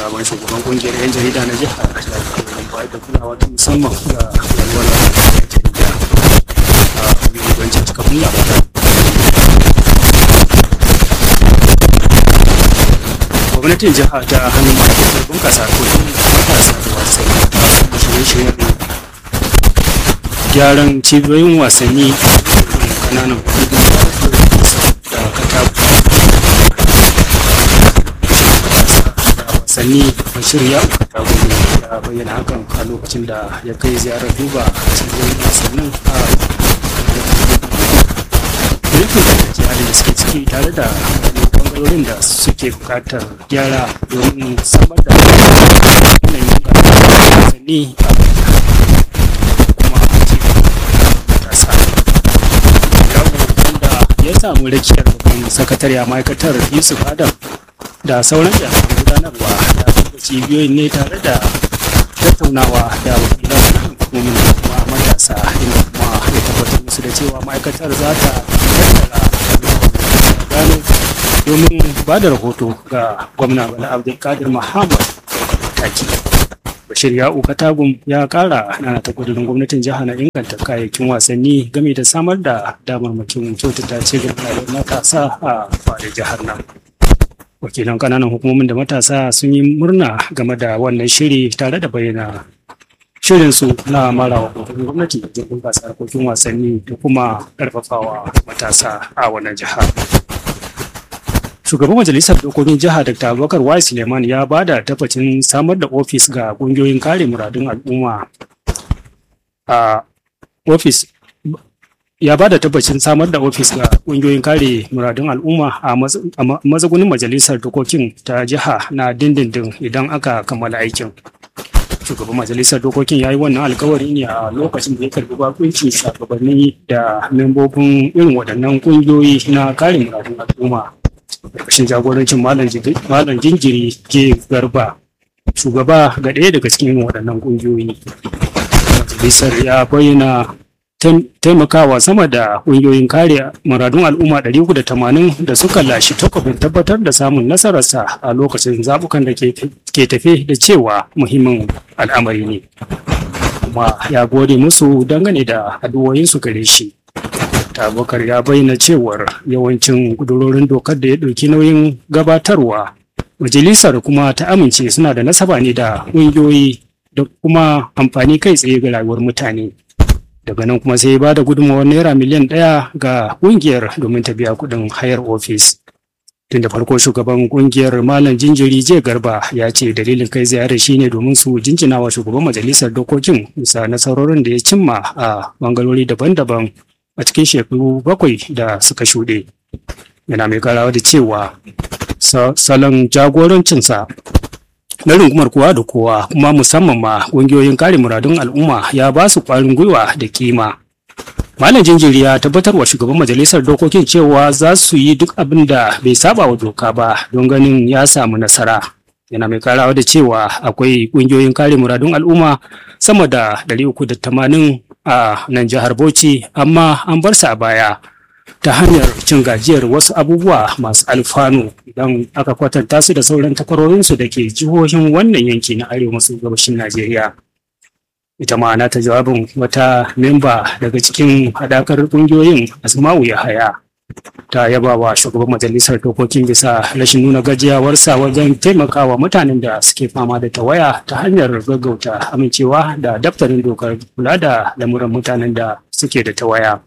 sabon shugaban kungiyar 'yan jarida na jihar ya bayar da kulawa ta musamman ga walwalar 'yan jarida a shugabancin cikakkun labarai gwamnatin jiha ta hannun ma'aikatar bunkasa kudin matasa da wasanni ta saba shirye-shiryen gyaran cibiyoyin wasanni kananan kudin da katako wasanni bashir ya ta gudu ya bayyana hakan a lokacin da ya kai ziyarar duba cibiyoyin wasannin a yankin da halin da suke ciki tare da bangarorin da suke bukatar gyara domin samar da yanayin wasanni a kuma matasa wanda ya samu rakiyar babban sakatare a ma'aikatar yusuf adam da sauran jami'an gudanarwa da duba cibiyoyin ne tare da tattaunawa da wakilan hukumomin da kuma matasa inda kuma ya tabbatar musu da cewa ma'aikatar za ta tattara gano domin ba da rahoto ga gwamna bala abdulkadir muhammad taki bashir ya'u katagum ya kara nana ta kudurin gwamnatin jiha na inganta kayayyakin wasanni game da samar da damarmakin kyautata ci gaba da matasa a fadin jihar nan wakilan kananan hukumomin da matasa sun yi murna game da wannan shiri tare da bayyana shirinsu na marawa gwamnati da bunƙasa harkokin wasanni da kuma ƙarfafawa matasa a wannan jiha. shugaban majalisar dokokin jiha dr abubakar y suleiman ya ba da tabbacin samar da ofis ga ƙungiyoyin kare muradun al'umma a ofis ya ba da tabbacin samar da ofis ga ƙungiyoyin kare muradun al'umma a mazagunin majalisar dokokin ta jiha na dindindin idan aka kammala aikin shugaban majalisar dokokin ya yi wannan alkawari ne a lokacin da ya karbi bakuncin shugabanni da membobin irin waɗannan ƙungiyoyi na kare muradun al'umma ƙarƙashin jagorancin malam jinjiri ke garba shugaba ga ɗaya daga cikin waɗannan ƙungiyoyi majalisar ya bayyana taimakawa sama da ƙungiyoyin kare muradun al'umma 380 da suka lashe takwabin tabbatar da samun nasararsa a lokacin zabukan da ke tafe da cewa muhimmin al'amari ne kuma ya gode musu dangane da addu'o'insu gare shi abubakar ya bayyana cewar yawancin kudurorin dokar da ya ɗauki nauyin gabatarwa majalisar kuma ta amince suna da nasaba ne da ƙungiyoyi da kuma amfani kai tsaye ga rayuwar mutane daga nan kuma sai ya ba da gudunmawar naira miliyan ɗaya ga ƙungiyar domin ta biya kuɗin hayar ofis tun da farko shugaban ƙungiyar malam jinjiri je garba ya ce dalilin kai ziyarar shine domin su jinjina wa shugaban majalisar dokokin bisa nasarorin da ya cimma a bangarori daban-daban a cikin shekaru bakwai da suka shuɗe yana mai karawa da cewa salon jagorancinsa na rungumar kowa da kowa kuma musamman ma ƙungiyoyin kare muradun al'umma ya ba su ƙwarin gwiwa da kima malam jinjiri ya tabbatar wa shugaban majalisar dokokin cewa za su yi duk abin da bai saba wa doka ba don ganin ya samu nasara yana mai karawa da cewa akwai ƙungiyoyin kare muradun al'umma sama da 380 a nan jihar Bauchi amma an bar su a baya ta hanyar cin gajiyar wasu abubuwa masu alfanu idan aka kwatanta su da sauran takwarorinsu da ke jihohin wannan yanki na arewa maso gabashin Najeriya. Ita ma ta jawabin wata memba daga cikin haɗakar ƙungiyoyin Asma'u Yahaya ta yaba wa shugaban majalisar dokokin bisa rashin nuna gajiyawarsa wajen taimakawa mutanen da suke fama da tawaya ta hanyar gaggauta amincewa da daftarin dokar kula da lamuran mutanen da suke da tawaya.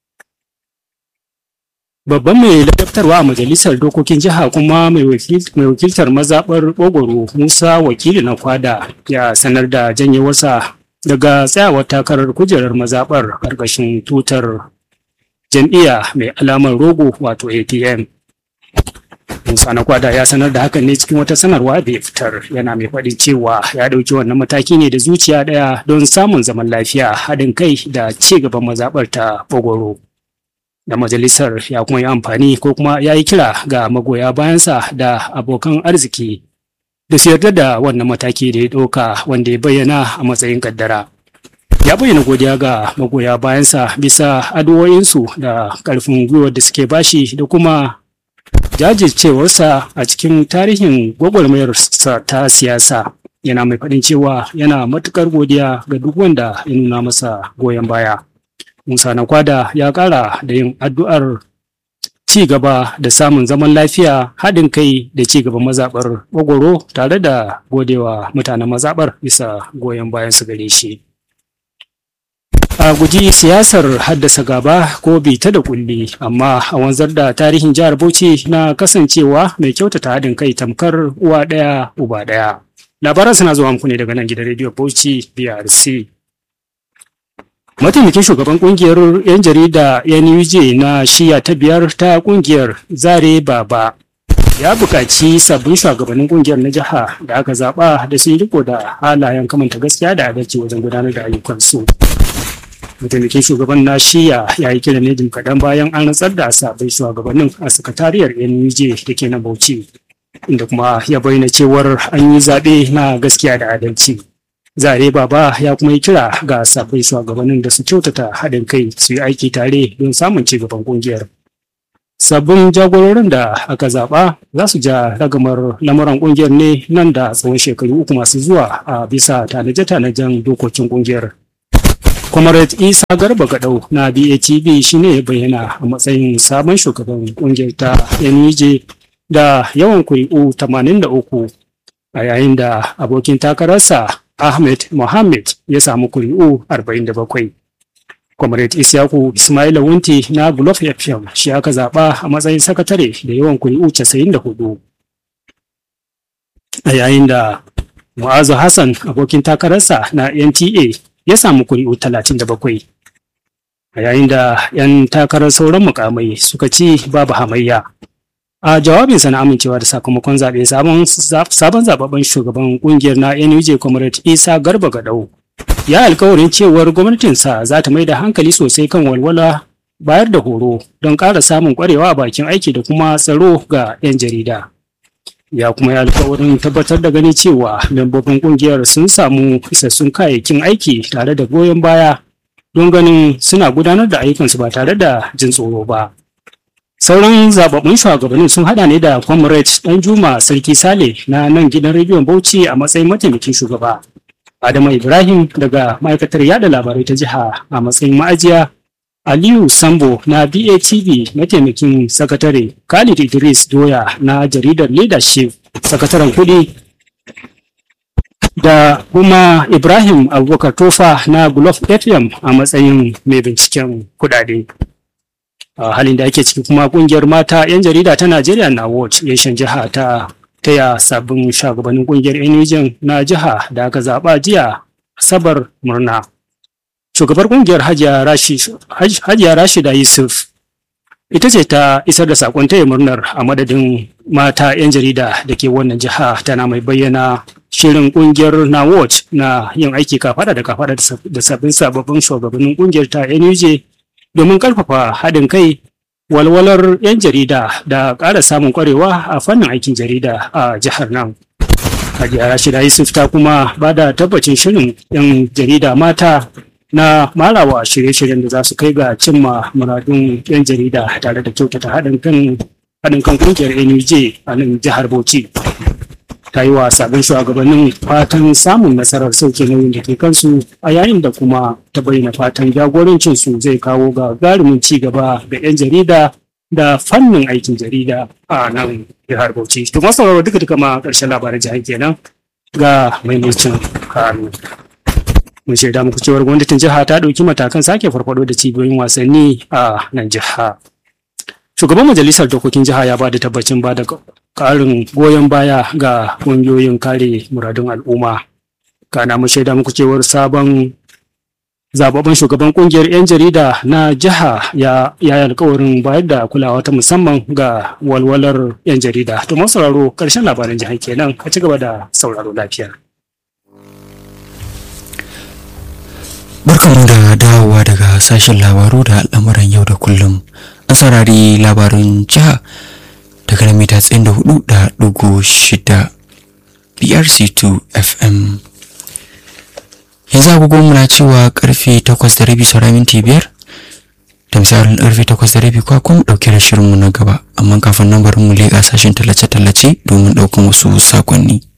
Babban mai ladabtarwa a majalisar dokokin jiha kuma mai wakiltar mazaɓar Ogoro Musa wakili na kwada ya sanar da janyewarsa daga tsayawar takarar kujerar mazaɓar ƙarƙashin tutar jam'iyya mai alamar rogo wato atm musa na kwada ya sanar da hakan ne cikin wata sanarwa da ya fitar yana mai faɗin cewa ya ɗauki wannan mataki ne da zuciya ɗaya don samun zaman lafiya haɗin kai da ci gaban mazaɓar ta bogoro da majalisar ya kuma yi amfani ko kuma ya yi kira ga magoya bayansa da abokan arziki da su yarda da wannan mataki da ya ɗauka wanda ya bayyana a matsayin kaddara. ya bayyana godiya ga magoya bayansa bisa addu'o'insu da ƙarfin gwiwar da suke bashi da kuma jajircewarsa a cikin tarihin gwagwarmayarsa ta siyasa yana mai faɗin cewa yana matuƙar godiya ga duk wanda ya nuna masa goyon baya. Musa Nakwada ya ƙara da yin addu'ar ci gaba da samun zaman lafiya haɗin kai da ci gaban mazaɓar gwagwaro tare da godewa mutanen mazaɓar bisa goyon bayan su gare shi. a guji siyasar haddasa gaba ko bita da kulli amma a wanzar da tarihin jihar bauchi na kasancewa mai kyautata haɗin kai tamkar uwa ɗaya uba ɗaya labaran suna zuwa muku ne daga nan gidan rediyo bauchi brc mataimakin shugaban kungiyar 'yan jarida nuj na shiya ta biyar ta kungiyar zare baba ya buƙaci sabbin shugabannin kungiyar na jiha da aka zaɓa da sun riko da halayen kamanta gaskiya da adalci wajen gudanar da ayyukansu. mataimakin shugaban na shiya ya yi kiran ne jim kaɗan bayan an rantsar da sabbin shugabannin a sakatariyar nuj da ke na bauchi inda kuma ya bayyana cewar an yi zaɓe na gaskiya da adalci zare baba ya kuma yi kira ga sabbin shugabannin da su kyautata haɗin kai su yi aiki tare don samun ci gaban ƙungiyar sabbin jagororin da aka zaɓa za su ja ragamar lamuran ƙungiyar ne nan da tsawon shekaru uku masu zuwa a bisa tanaje-tanajen dokokin ƙungiyar Comrade Isa Garba Gadau na BATB shine ya bayyana a matsayin sabon shugaban kungiyar ta NUJ da yawan kuri'u 83 a yayin da abokin takararsa Ahmed Mohammed ya samu kuri'u 47. Comrade Isyaku Ismail Wunti na Gulof FM shi aka zaɓa a matsayin sakatare da yawan kuri'u 94. A yayin da Mu'azu Hassan abokin takararsa na NTA ya samu kuri'u talatin da bakwai a yayin da 'yan takarar sauran mukamai suka ci babu hamayya a jawabinsa na amincewa da sakamakon zaɓe sabon zababben shugaban kungiyar na nuj comrade isa garba gadau ya alkawarin cewar gwamnatinsa za ta mai da hankali sosai kan walwala bayar da horo don ƙara samun ƙwarewa a bakin aiki da kuma tsaro ga 'yan jarida ya kuma yi alkawarin tabbatar da gani cewa membobin kungiyar sun samu isassun kayayyakin aiki tare da goyon baya don ganin suna gudanar da ayyukansu ba tare da jin tsoro ba. Sauran zababbun shugabannin sun hada ne da Comrade Danjuma Sarki Sale na nan gidan rediyon Bauchi a matsayin mataimakin shugaba. Adamu Ibrahim daga ma'aikatar yada labarai ta jiha a matsayin ma'ajiya Aliyu Sambo na BATV mataimakin sakatare, Khalid Idris Doya na jaridar Leadership sakataren kudi da kuma Ibrahim Abubakar Tofa na Gulof FM a matsayin mai binciken kudade. A halin da ake ciki kuma kungiyar mata 'yan jarida ta Najeriya na Watch Yashin jiha ta taya sabbin shugabannin kungiyar NUJ na jiha da aka zaba jiya Asabar murna. shugabar kungiyar hajiya rashida yusuf ita ce ta isar da sakon taya murnar a madadin mata 'yan jarida da ke wannan jiha tana mai bayyana shirin kungiyar na watch na yin aiki kafada da kafada da sabbin sababbin shugabannin kungiyar ta nuj domin karfafa haɗin kai walwalar 'yan jarida da ƙara samun ƙwarewa a fannin aikin jarida a jihar nan hajiya rashida yusuf ta kuma ba da tabbacin shirin 'yan jarida mata na marawa shirye-shiryen da za su kai ga cimma muradun 'yan jarida tare da kyautata haɗin kan haɗin kan kungiyar NUJ a nan jihar Bauchi. Ta yi wa sabbin shugabannin fatan samun nasarar sauke nauyin da ke kansu a yayin da kuma ta bayyana fatan jagorancin su zai kawo ga garumin ci gaba ga 'yan jarida da fannin aikin jarida a nan jihar Bauchi. To masu duka duka ma ƙarshen labaran jihar kenan ga maimacin kanu. mun shaida muku cewar gwamnatin jiha ta ɗauki matakan sake farfado da cibiyoyin wasanni a nan jiha shugaban majalisar dokokin jiha ya ba da tabbacin ba da ƙarin goyon baya ga ƙungiyoyin kare muradun al'umma kana mun shaida muku cewar sabon zababben shugaban kungiyar 'yan jarida na jiha ya yi alkawarin bayar da kulawa ta musamman ga walwalar 'yan jarida to sauraro karshen labaran jihar kenan a ci gaba da sauraro lafiya Barkanmu da dawowa daga sashen labaru da al'amuran yau da kullum. An saurari labarin jiha daga na mita tsayin da hudu da dugu shida BRC2 FM. Yanzu agogon muna cewa karfe takwas da rabi saura minti biyar da misalin karfe takwas da rabi kwa kuma ɗauke da shirinmu na gaba amma kafin nan bari mu leƙa sashen tallace-tallace domin ɗaukan wasu sakonni.